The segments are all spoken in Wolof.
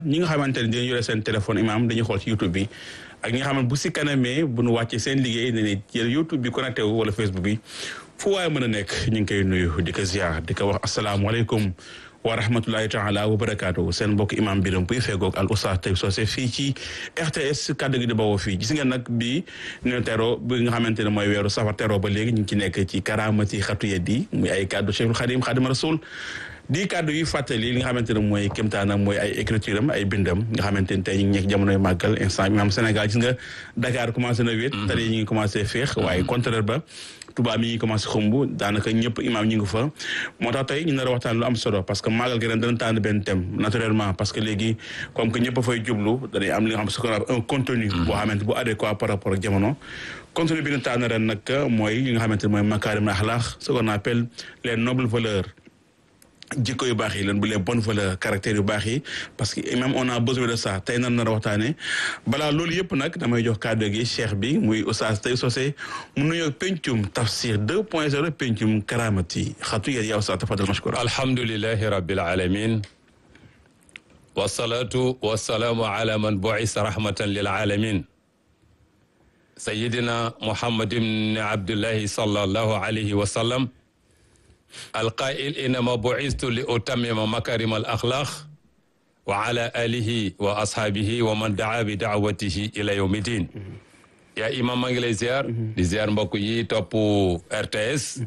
ñi nga xamante ne dañu yore seen téléphone imam dañuy xool ci YouTube bi ak ñi nga xamante bu si kanamee bu nu wàccee seen liggéey ne ne jël YouTube bi connecté wu wala Facebook bi fu waaye mën a nekk ñu ngi koy nuyu di ko ziar di ko wax asalaamualeykum wa rahmatulahi taala wa barakaatu seen mbokk imam biram buy feegoog al oustaz Taib Socé fii ci RTS kàddu gi di bawoo fii gis ngeen nag bi ñu tero bi nga xamante ne mooy weeru safar tero ba léegi ñu ngi ci nekk ci karaamati xatu yeddi muy ay kàddu Cheikhul Xadim Xadim Rasul di kàddu yu fàttali li nga xamante ne mooy kémtaanam mooy ay écriture am ay bindam nga xamante ne tey ñu ngi nekk jamonoy màggal instant bi am Sénégal gis nga Dakar commencé na wéet tali ñu ngi commencé féex waaye contraire ba Touba mi ngi commencé xumb daanaka ñëpp imaam ñu ngi fa moo tax tey ñu nar a waxtaan lu am solo parce que màggal gi ren dana tànn benn thème naturellement parce que léegi comme que ñëpp a fay jublu dañuy am li nga xam ce qu'on appelle un contenu boo xamante bu adéquat par rapport ak jamono contenu bi ñu tànn ren nag mooy li nga xamante ne mooy makaarim axlaax ce qu'on appelle les nobles valeurs jikko yu baax yi lan bu les bonnes valeurs caractères yu baax yi parce que même on a besoin de ça tey nan nar a waxtaane balaa loolu yëpp nag damay jox kàddu gi cheikh bi muy oustaz Taib Socé mu nuyoo pencum tafsir deux point zéro pencum karamati xatu yéen yaa oustaz tafadal mashkura alhamdulilahi rabbil alamin wasalaatu wasalaamu ala man buisa rahmatan lil alamin sayidina muhammad ibn abdullahi sallallahu alayhi wa sallam alqail inama buistu li utammima makarim al axlaq wa ala alihi wa ashaabihi wa man daa bi daawatihi ila yawmi din yaa imam maa ngi lay ziar di ziar mbokk yi topp RTS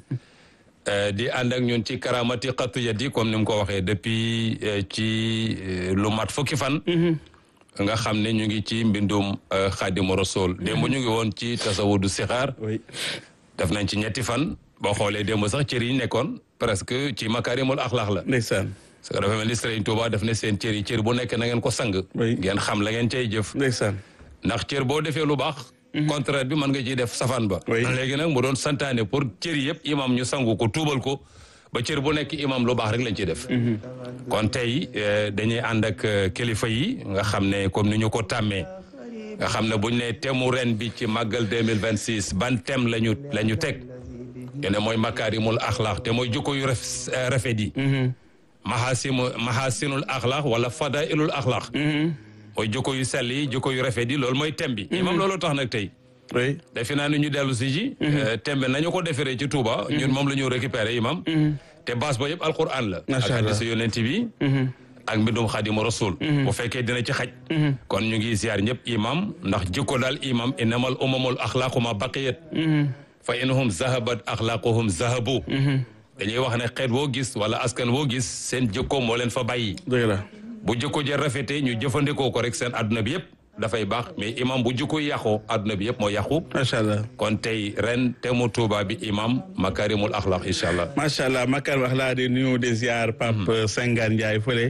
di ànd ak ñun ci karamati xatu yadi comme ni mu ko waxee depuis ci lu mat fukki fan nga xam ne ñu ngi ci mbindum xaadimu rasul démb ñu ngi woon ci tasawudu sixaar def nañ ci ñetti fan boo xoolee démb sax cër yi nekkoon presque ci makarimul axlaax la ndeysaan parce que dafa mel ni Sëriñ Tuuba daf ne seen cër yi cër bu nekk na ngeen ko sang ngeen xam la ngeen cay jëf ndeysaan ndax cër boo defee lu baax contraire bi mën nga ciy def safaan ba léegi nag mu doon santaane pour cër yëpp imam ñu sangu ko tuubal ko ba cër bu nekk imam lu baax rek lañ ciy def kon tey dañuy ànd ak kilifa yi nga xam ne comme ni ñu ko tàmmee nga xam ne buñ ne temu ren bi ci màggal 2026 ban thème lañu la ñu teg yene mooy makaarimul axlaax te mooy jikko yu rafet yi mahasimu mahasinul axlaax wala fadailul axlaax mooy jikko yu sell yi jikko yu rafet yi loolu mooy thème bi imam loolu tax nag tey oui defe naa ni ñu dellu si ji thème bi nañu ko deferee ci Touba ñun moom la ñu récupéré imam te base ba yëpp alquran la ak hadisu yonent bi ak mbindum xaadimu rasul bu fekkee dina ci xaj kon ñu ngi ziar ñëpp imam ndax jikko daal imam innamal umamul axlaaqu ma baqiyat fa inhum zahabat axlaaquhum zahabu dañuy wax ne xeet boo gis wala askan boo gis seen jikko moo leen fa bàyyi dëgg la bu jikko ja rafetee ñu jëfandikoo ko rek seen adduna bi yëpp dafay baax mais imam bu jikko yàqoo adduna bi yëpp moo yàqu macha allah kon tey ren temu Tuuba bi imam makarimul axlaq incha allah macha allah makarimul axlaq di nuyu di ziar Pape Sengane Ndiaye fële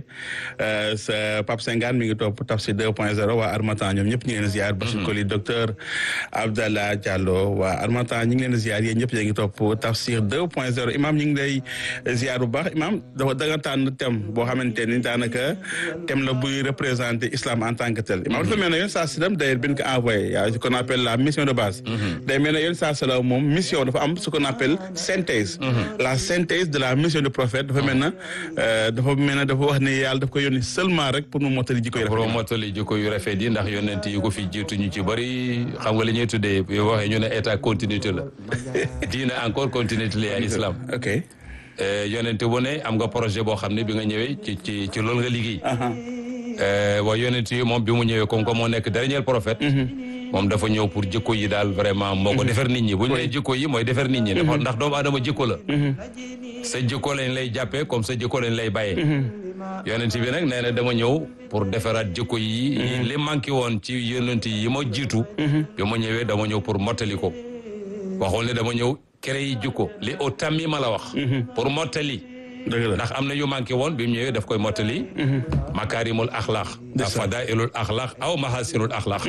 sa Pape Sengane mi ngi topp tafsir 2 point 0 waa Armatan ñoom ñëpp ñu ngi leen ziar Bachir Koli docteur Abdallah Diallo waa Armatan ñu ngi leen ziar yéen ñëpp yéen ngi topp tafsir 2 point 0 imam ñu ngi lay ziar bu baax imam dafa da nga tànn thème boo xamante ni daanaka thème la buy représenter islam en tant que tel imam yoon saa sallam d'ailleurs bi ñu ko envoyé yaa ce qu'on appelle la mission de base day mel ne yoon saa sallam moom mission dafa am ce qu'on appelle synthèse la synthèse de la mission du prophète dafa mel na dafa mel ne dafa wax ne yàlla daf ko yónni seulement rek pour mu mottali jikko yu rafet pour mu mottali jikko yu rafet yi ndax yonent yi ko fi jiitu ñu ci bëri xam nga li ñuy tuddee yoo waxee ñu ne état continuité la diina encore continuité la islam ok yonent bu ne am nga projet boo xam ne bi nga ñëwee ci ci ci loolu nga liggéey waaye yonent yi moom bi mu ñëwee comme que moo nekk dernier prophète moom dafa ñëw pour jikko yi daal vraiment moo ko defar nit ñi bu ñu nee jikko yi mooy defar nit ñi dafa ndax doomu aadama jikko la sa jikko lañ lay jàppee comme sa jikko lañ lay bàyyee yonent bi nag nee na dama ñëw pour defaraat jikko yi li manqué woon ci yonent yi ma jiitu bi ma ñëwee dama ñëw pour mottali ko waxul ne dama ñëw créer jikko li au tammi ma la wax pour mottali ndax am na yu manqué woon bi mu ñëwee daf koy mottali makaarimul axlaax fadailul axlaax aw mahasinul axlaax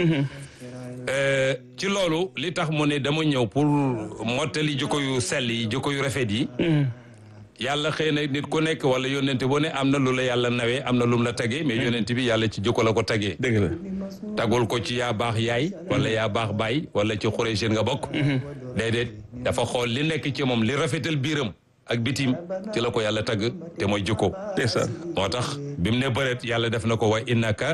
ci loolu li tax mu ne dama ñëw pour mottali jikko yu sell yi jikko yu rafet yi yàlla xëy na nit ku nekk wala yonent bu ne am na lu la yàlla nawee am na lu mu la tagee mais yonent bi yàlla ci jikko la ko tagee dëgg la tagul ko ci yaa baax yaay wala yaa baax baay wala ci xureyseen nga bokk déedéet dafa xool li nekk ci moom li rafetal biiram ak bitim ci la ko yàlla tagg te mooy jikko ndeysaan moo tax bi mu ne bëreet yàlla def na ko wa innaka